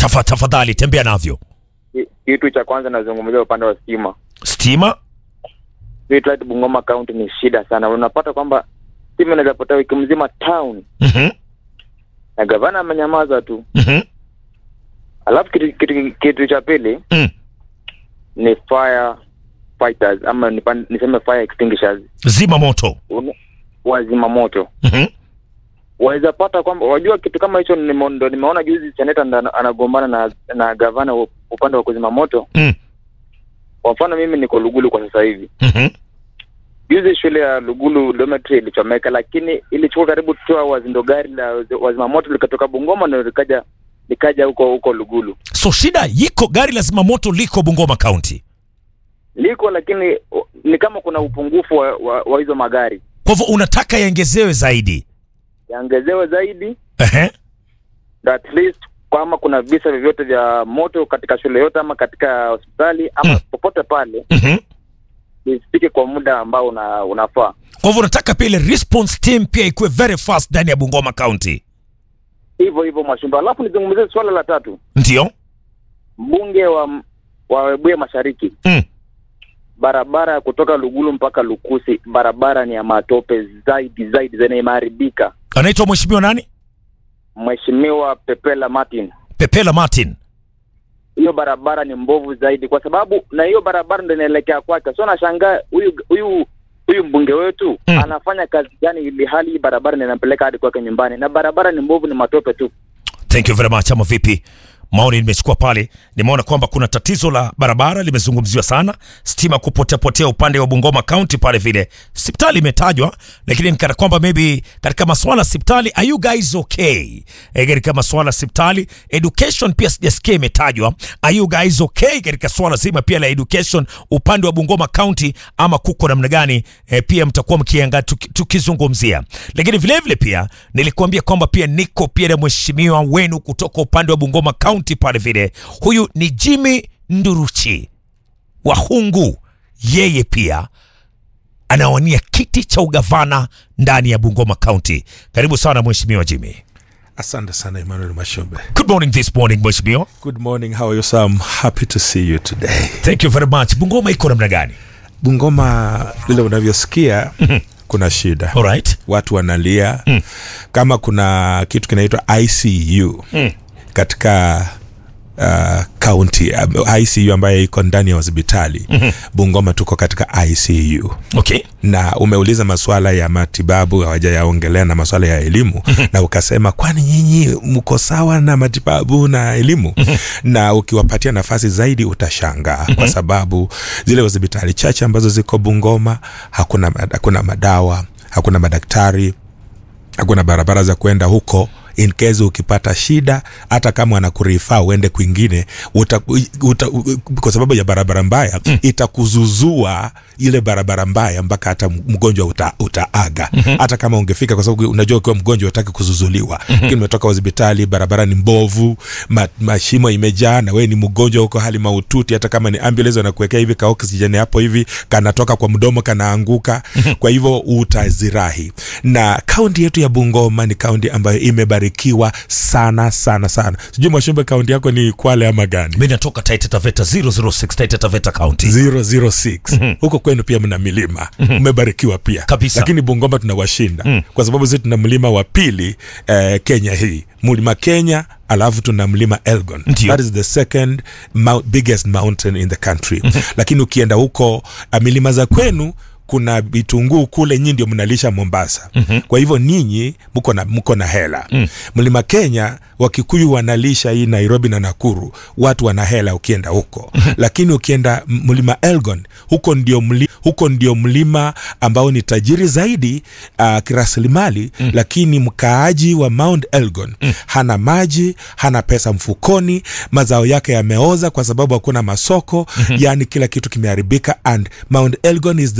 Tafa, tafadhali tembea navyo. Ki- Kitu cha kwanza nazungumzia upande wa stima. Stima Streetlight Bungoma County ni shida sana. Unapata kwamba stima inaweza potea wiki mzima town Mhm, na gavana amenyamaza tu. mhm, Alafu kitu, kitu, kitu cha pili mm. ni fire fighters ama nipan- niseme fire extinguishers Zima moto. Un- wazima moto Mhm, waweza pata kwamba wajua kitu kama hicho nime- ndo nimeona juzi seneta ndo ana- anagombana na na gavana u- upande wa kuzima moto mm. kwa mfano mimi niko lugulu kwa sasa hivi Mhm, juzi shule ya lugulu dormitory ilichomeka lakini ilichukua karibu two hours ndo gari la wazima moto likatoka bungoma ndo likaja likaja huko huko lugulu so shida yiko, gari la zimamoto liko Bungoma County. liko lakini o- ni kama kuna upungufu wa, wa, wa hizo magari Kwa hivyo unataka yaongezewe zaidi. yaongezewe zaidi Ehe. na at least kama kuna visa vyovyote vya moto katika shule yote ama katika hospitali ama Mm. popote pale Mhm. isifike kwa muda ambao una, unafaa Kwa hivyo unataka pia ile response team pia ikuwe very fast ndani ya Bungoma County. hivyo hivyo Mwashumba. Alafu nizungumzie swala la tatu, Ndio. mbunge wa wa Webuye Mashariki, Mm. barabara ya kutoka Lugulu mpaka Lukusi, barabara ni ya matope zaidi zaidi, zaidi imeharibika. Anaitwa mheshimiwa nani? Mheshimiwa Pepela Martin, Pepela Martin. hiyo barabara ni mbovu zaidi, kwa sababu na hiyo barabara ndio inaelekea kwake. So nashangaa huyu huyu huyu mbunge wetu Mm. anafanya kazi gani, ili hali hii barabara ndio inampeleka hadi kwake nyumbani, na barabara ni mbovu, ni matope tu. Thank you very much. Ama vipi? Maoni nimechukua pale, nimeona kwamba kuna tatizo la barabara limezungumziwa sana, stima kupotea potea upande wa Bungoma County pale vile. Hospitali imetajwa, lakini nikana kwamba maybe katika masuala ya hospitali, are you guys okay? E, katika masuala ya hospitali, education pia sijasikia imetajwa. Are you guys okay katika swala zima pia la education upande wa Bungoma County, ama kuko namna gani? E, pia mtakuwa mkianga tuki- tukizungumzia, lakini vile vile pia nilikuambia kwamba pia niko pia na mheshimiwa wenu kutoka upande wa Bungoma County pale vile. Huyu ni Jimmy Nduruchi wa Hungu, yeye pia anawania kiti cha ugavana ndani ya Bungoma County. Karibu sana mheshimiwa Jimmy. Asante sana Emmanuel Mashombe. Good morning this morning mheshimiwa. Good morning, how are you sir? I'm happy to see you today. Thank you very much. Bungoma iko namna gani? Bungoma vile unavyosikia kuna shida. All right. Watu wanalia kama kuna kitu kinaitwa ICU katika uh, county um, ICU ambayo iko ndani ya hospitali Bungoma tuko katika ICU Okay. na umeuliza masuala ya matibabu hawajayaongelea na masuala ya elimu na ukasema kwani nyinyi mko sawa na matibabu na elimu na ukiwapatia nafasi zaidi utashangaa kwa sababu zile hospitali chache ambazo ziko Bungoma hakuna, hakuna madawa hakuna madaktari hakuna barabara za kwenda huko in case ukipata shida hata kama wanakurifaa uende kwingine uta, uta, kwa sababu ya barabara mbaya mm. itakuzuzua ile barabara mbaya mpaka hata mgonjwa uta, utaaga mm-hmm. hata kama ungefika kwa sababu unajua ukiwa mgonjwa utaki kuzuzuliwa mm-hmm. lakini umetoka hospitali barabara ni mbovu ma, mashimo imejaa na wewe ni mgonjwa huko hali maututi hata kama ni ambulance wanakuwekea hivi ka oxygen hapo hivi kanatoka kwa mdomo kanaanguka kwa hivyo utazirahi na kaunti yetu ya bungoma ni kaunti ambayo imebarikiwa sana sana sana sijui mwashumbe kaunti yako ni kwale ama gani Mimi natoka Taita Taveta 006 Taita Taveta County. 006 huko kwenu pia mna milima mmebarikiwa pia Kabisa. lakini bungoma tunawashinda kwa sababu sisi tuna mlima wa pili eh, kenya hii mlima kenya alafu tuna mlima elgon Ndio. that is the second mount, biggest mountain in the country lakini ukienda huko uh, milima za kwenu kuna vitunguu kule nyinyi ndio mnalisha mombasa mm-hmm. kwa hivyo ninyi mko na, mko na hela mm. mlima kenya wakikuyu wanalisha hii nairobi na nakuru watu wana hela ukienda huko lakini ukienda m- mlima elgon huko ndio, mli, huko ndio mlima ambao ni tajiri zaidi uh, kirasilimali mm. lakini mkaaji wa mount elgon mm. hana maji hana pesa mfukoni mazao yake yameoza kwa sababu hakuna masoko mm-hmm. yani kila kitu kimeharibika and mount elgon is the poorest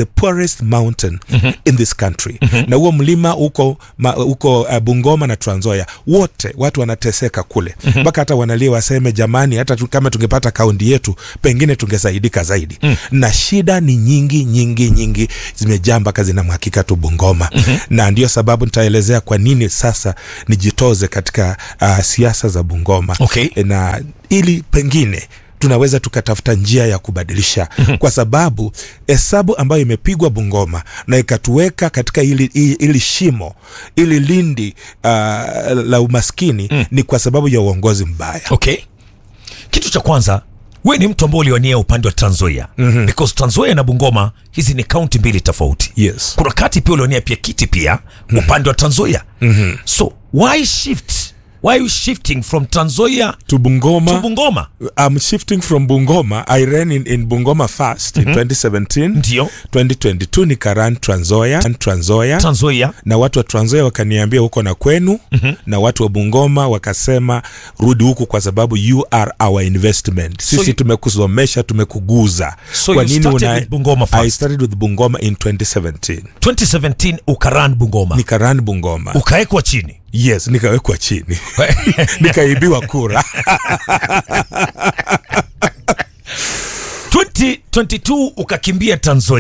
highest mountain in this country na huo mlima uko ma, uko uh, Bungoma na Trans Nzoia wote watu wanateseka kule mpaka hata wanalia waseme jamani hata tu, kama tungepata kaunti yetu pengine tungesaidika zaidi na shida ni nyingi nyingi nyingi zimejaa mpaka zinamhakika tu Bungoma na ndio sababu nitaelezea kwa nini sasa nijitoze katika uh, siasa za Bungoma Okay. na ili pengine tunaweza tukatafuta njia ya kubadilisha kwa sababu hesabu ambayo imepigwa Bungoma na ikatuweka katika ili, ili, ili shimo ili lindi uh, la umaskini ni kwa sababu ya uongozi mbaya. okay kitu cha kwanza we ni mtu ambao ulionia upande wa Trans Nzoia mm-hmm. because Trans Nzoia na Bungoma hizi ni kaunti mbili tofauti Yes. kuna kati pia ulionia pia kiti pia upande wa Trans Nzoia mm-hmm. so why shift why are you shifting from Trans Nzoia To Bungoma, to Bungoma I'm shifting from Bungoma. I ran in, in Bungoma first in 2017. Ndio. 2022 nikaran Trans Nzoia, Trans Nzoia. Trans Nzoia na watu wa Trans Nzoia wakaniambia huko na kwenu mm-hmm. na watu wa Bungoma wakasema rudi huku kwa sababu you are our investment sisi you- tumekusomesha tumekuguza So you started with Bungoma first? I started with Bungoma in 2017 2017 ukaran Bungoma nikaran Bungoma ukawekwa chini yes nikawekwa chini nikaibiwa kura 2022 ukakimbia Trans Nzoia